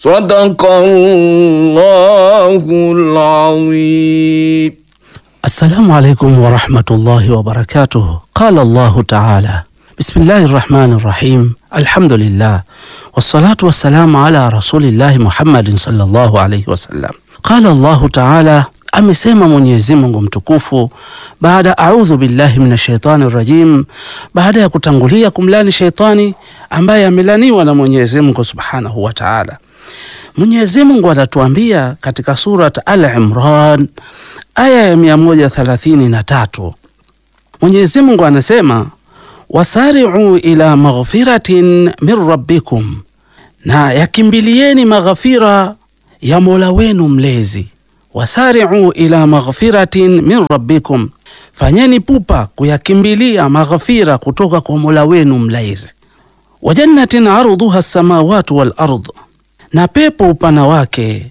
صدق الله العظيم Assalamu alaikum warahmatullahi wabarakatuh. Qala Allahu taala bismillahi rahmani rahim alhamdulillah wassalatu wassalamu ala rasulillahi Muhammadin sallallahu alaihi wasallam. Qala Allahu taala, amesema Mwenyezi Mungu mtukufu baada audhu billahi minash shaitani rajim, baada ya kutangulia kumlani shaitani ambaye amelaniwa na Mwenyezi Mungu subhanahu wa taala. Mwenyezi Mungu anatuambia katika surat Al-Imran aya ya mia moja thelathini na tatu Mwenyezi Mungu anasema wasari'u ila maghfiratin min rabbikum, na yakimbilieni maghfira ya Mola wenu mlezi. Wasari'u ila maghfiratin min rabbikum, fanyeni pupa kuyakimbilia maghfira kutoka kwa Mola wenu mlezi. Wa jannatin arduha samawatu wal ard, na pepo upana wake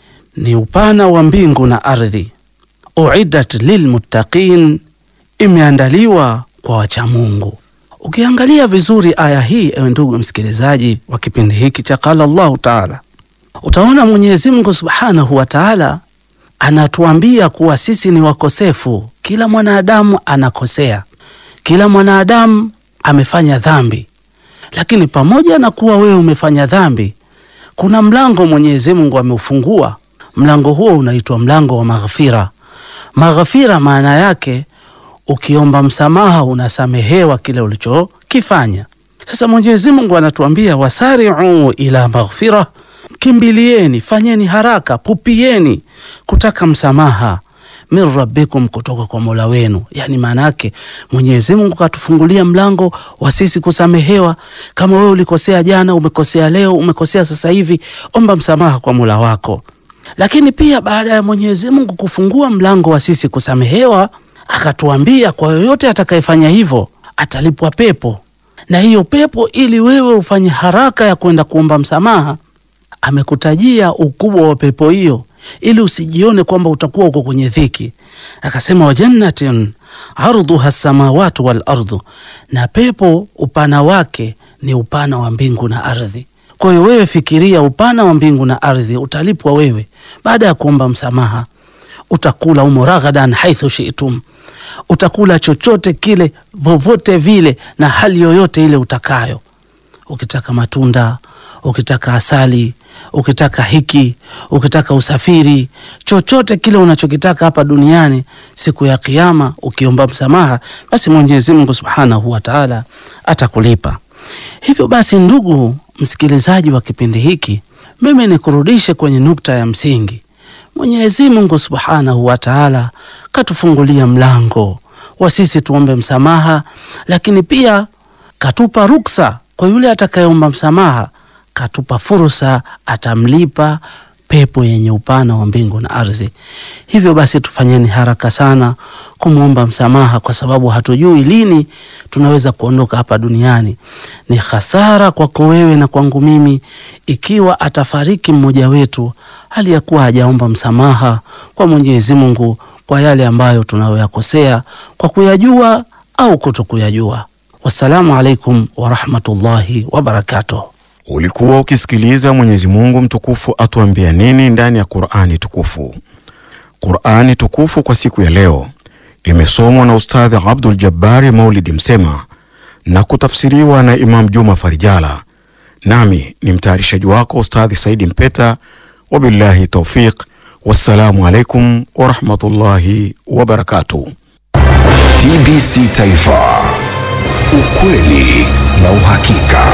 ni upana wa mbingu na ardhi uiddat lilmuttaqin, imeandaliwa kwa wachamungu. Ukiangalia vizuri aya hii, ewe ndugu msikilizaji wa kipindi hiki cha Qala Allahu Taala, utaona Mwenyezi Mungu Subhanahu wa Taala anatuambia kuwa sisi ni wakosefu. Kila mwanadamu anakosea, kila mwanadamu amefanya dhambi, lakini pamoja na kuwa wewe umefanya dhambi, kuna mlango Mwenyezi Mungu ameufungua. Mlango huo unaitwa mlango wa maghfira. Maghfira maana yake ukiomba msamaha unasamehewa kile ulichokifanya. Sasa Mwenyezi Mungu anatuambia wasari'u ila maghfira, kimbilieni, fanyeni haraka, pupieni kutaka msamaha min rabbikum, kutoka kwa Mola wenu. Yani maana yake Mwenyezi Mungu katufungulia mlango wa sisi kusamehewa. Kama wewe ulikosea jana, umekosea leo, umekosea sasa hivi, omba msamaha kwa Mola wako lakini pia baada ya Mwenyezi Mungu kufungua mlango wa sisi kusamehewa, akatuambia kwa yoyote atakayefanya hivyo atalipwa pepo, na hiyo pepo, ili wewe ufanye haraka ya kwenda kuomba msamaha, amekutajia ukubwa wa pepo hiyo, ili usijione kwamba utakuwa uko kwenye dhiki. Akasema wajannatin ardhuha samawatu wal ardu, na pepo upana wake ni upana wa mbingu na ardhi. Kwa hiyo wewe fikiria upana wa mbingu na ardhi, utalipwa wewe baada ya kuomba msamaha. Utakula umo raghadan haithu shi'tum, utakula chochote kile vovote vile na hali yoyote ile utakayo. Ukitaka matunda, ukitaka asali, ukitaka hiki, ukitaka usafiri, chochote kile unachokitaka hapa duniani, siku ya Kiyama ukiomba msamaha, basi Mwenyezi Mungu Subhanahu wa Ta'ala atakulipa. Hivyo basi, ndugu msikilizaji wa kipindi hiki, mimi nikurudishe kwenye nukta ya msingi. Mwenyezi Mungu Subhanahu wa Ta'ala katufungulia mlango wa sisi tuombe msamaha, lakini pia katupa ruksa kwa yule atakayeomba msamaha, katupa fursa, atamlipa pepo yenye upana wa mbingu na ardhi. Hivyo basi tufanyeni haraka sana kumwomba msamaha, kwa sababu hatujui lini tunaweza kuondoka hapa duniani. Ni hasara kwako wewe na kwangu mimi ikiwa atafariki mmoja wetu hali ya kuwa hajaomba msamaha kwa Mwenyezi Mungu kwa yale ambayo tunayoyakosea kwa kuyajua au kutokuyajua. Wassalamu alaikum warahmatullahi wabarakatuh. Ulikuwa ukisikiliza Mwenyezi Mungu mtukufu atuambia nini ndani ya Qur'ani tukufu. Qur'ani tukufu kwa siku ya leo imesomwa na Ustadhi Abdul Jabbari Maulidi Msema na kutafsiriwa na Imam Juma Farijala, nami ni mtayarishaji wako Ustadhi Saidi Mpeta. Wabillahi taufiq, wassalamu alaikum warahmatullahi wabarakatuh. TBC Taifa, ukweli na uhakika.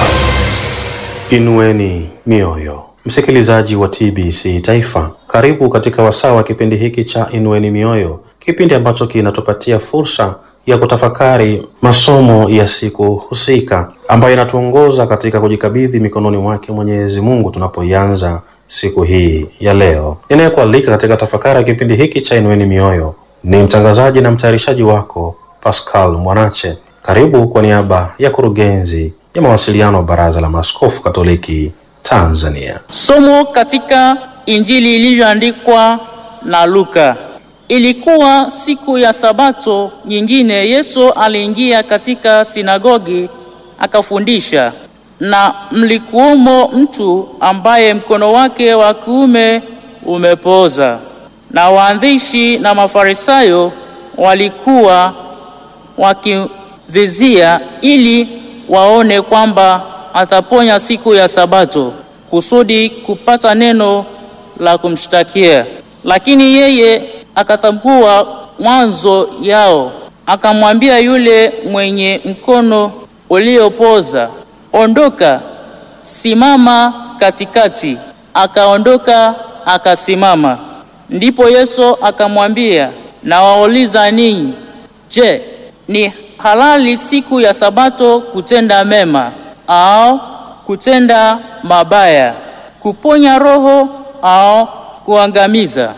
Inueni mioyo, msikilizaji wa TBC Taifa, karibu katika wasaa wa kipindi hiki cha Inueni Mioyo, kipindi ambacho kinatupatia fursa ya kutafakari masomo ya siku husika ambayo inatuongoza katika kujikabidhi mikononi mwake Mwenyezi Mungu tunapoianza siku hii ya leo. Ninayekualika katika tafakari ya kipindi hiki cha Inueni Mioyo ni mtangazaji na mtayarishaji wako Pascal Mwanache. Karibu kwa niaba ya kurugenzi ya mawasiliano wa Baraza la Maaskofu Katoliki Tanzania. Somo katika Injili ilivyoandikwa na Luka. Ilikuwa siku ya Sabato nyingine, Yesu aliingia katika sinagogi akafundisha. na mlikuwemo mtu ambaye mkono wake wa kuume umepooza. Na waandishi na Mafarisayo walikuwa wakivizia ili waone kwamba ataponya siku ya Sabato kusudi kupata neno la kumshtakia. Lakini yeye akatambua mwanzo yao, akamwambia yule mwenye mkono uliopoza, ondoka, simama katikati. Akaondoka akasimama. Ndipo Yesu akamwambia, nawauliza ninyi, je, ni halali siku ya Sabato kutenda mema au kutenda mabaya, kuponya roho au kuangamiza?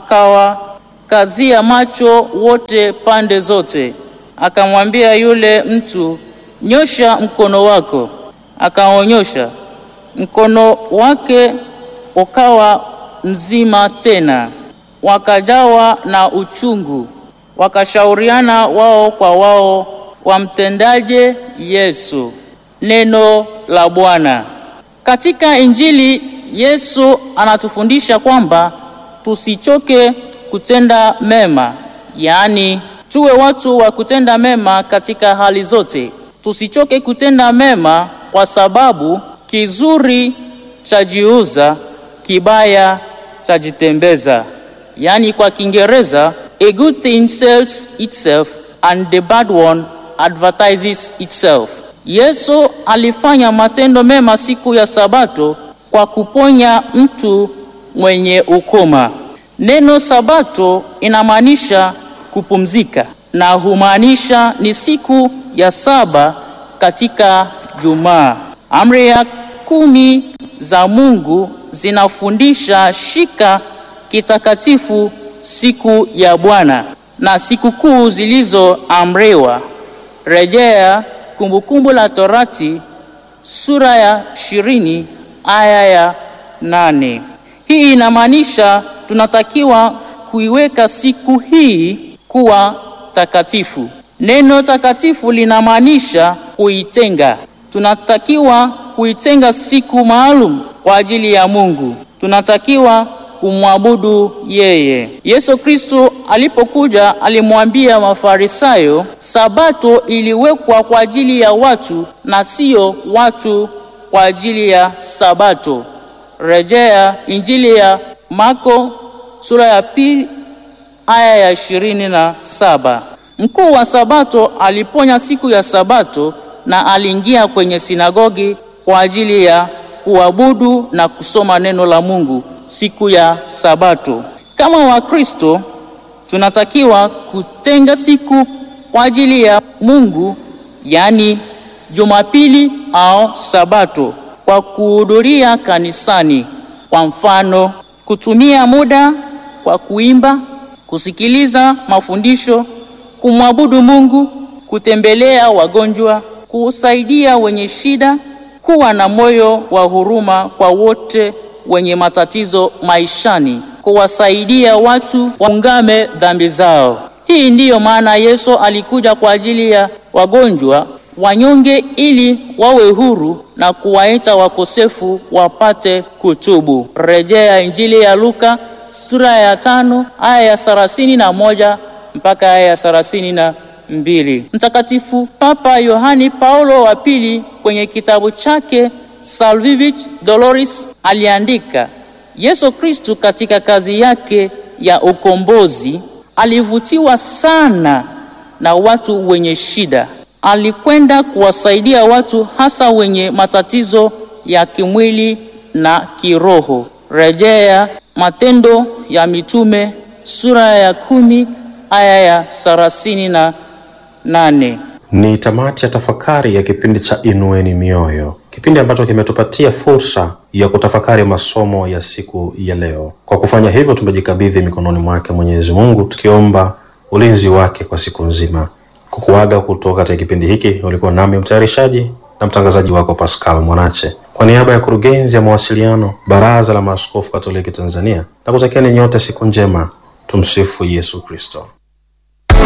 Akawakazia macho wote pande zote, akamwambia yule mtu, nyosha mkono wako. Akaonyosha mkono wake, ukawa mzima tena. Wakajawa na uchungu, wakashauriana wao kwa wao wamtendaje Yesu. Neno la Bwana. Katika Injili Yesu anatufundisha kwamba tusichoke kutenda mema, yaani tuwe watu wa kutenda mema katika hali zote. Tusichoke kutenda mema kwa sababu kizuri chajiuza, kibaya chajitembeza. Yaani kwa Kiingereza, a good thing sells itself and the bad one advertises itself. Yesu alifanya matendo mema siku ya Sabato kwa kuponya mtu mwenye ukoma. Neno Sabato inamaanisha kupumzika na humaanisha ni siku ya saba katika Jumaa. Amri ya kumi za Mungu zinafundisha shika kitakatifu siku ya Bwana na sikukuu zilizoamriwa. Rejea Kumbukumbu la Torati sura ya ishirini aya ya nane. Hii inamaanisha tunatakiwa kuiweka siku hii kuwa takatifu. Neno takatifu linamaanisha kuitenga. Tunatakiwa kuitenga siku maalum kwa ajili ya Mungu. Tunatakiwa kumwabudu yeye. Yesu Kristo alipokuja alimwambia Mafarisayo, Sabato iliwekwa kwa ajili ya watu na sio watu kwa ajili ya Sabato. Rejea Injili ya Marko sura ya pili aya ya ishirini na saba. Mkuu wa Sabato aliponya siku ya Sabato na aliingia kwenye sinagogi kwa ajili ya kuabudu na kusoma neno la Mungu siku ya Sabato. Kama Wakristo tunatakiwa kutenga siku kwa ajili ya Mungu, yaani Jumapili au Sabato, kwa kuhudhuria kanisani. Kwa mfano, kutumia muda kwa kuimba, kusikiliza mafundisho, kumwabudu Mungu, kutembelea wagonjwa, kusaidia wenye shida, kuwa na moyo wa huruma kwa wote wenye matatizo maishani, kuwasaidia watu waungame dhambi zao. Hii ndiyo maana Yesu alikuja kwa ajili ya wagonjwa, wanyonge, ili wawe huru na kuwaita wakosefu wapate kutubu. Rejea Injili ya Luka sura ya tano aya ya thelathini na moja mpaka aya ya thelathini na mbili. Mtakatifu Papa Yohani Paulo wa pili kwenye kitabu chake Salvific Doloris aliandika, Yesu Kristu katika kazi yake ya ukombozi alivutiwa sana na watu wenye shida. Alikwenda kuwasaidia watu hasa wenye matatizo ya kimwili na kiroho. Rejea Matendo ya Mitume sura ya kumi aya ya thelathini na nane. Ni tamati ya tafakari ya kipindi cha Inueni Mioyo, kipindi ambacho kimetupatia fursa ya kutafakari masomo ya siku ya leo. Kwa kufanya hivyo, tumejikabidhi mikononi mwake Mwenyezi Mungu, tukiomba ulinzi wake kwa siku nzima. Kukuaga kutoka katika kipindi hiki, ulikuwa nami mtayarishaji na mtangazaji wako Pascal Mwanache, kwa niaba ya kurugenzi ya mawasiliano Baraza la Maaskofu Katoliki Tanzania, na kutakieni nyote siku njema. Tumsifu Yesu Kristo.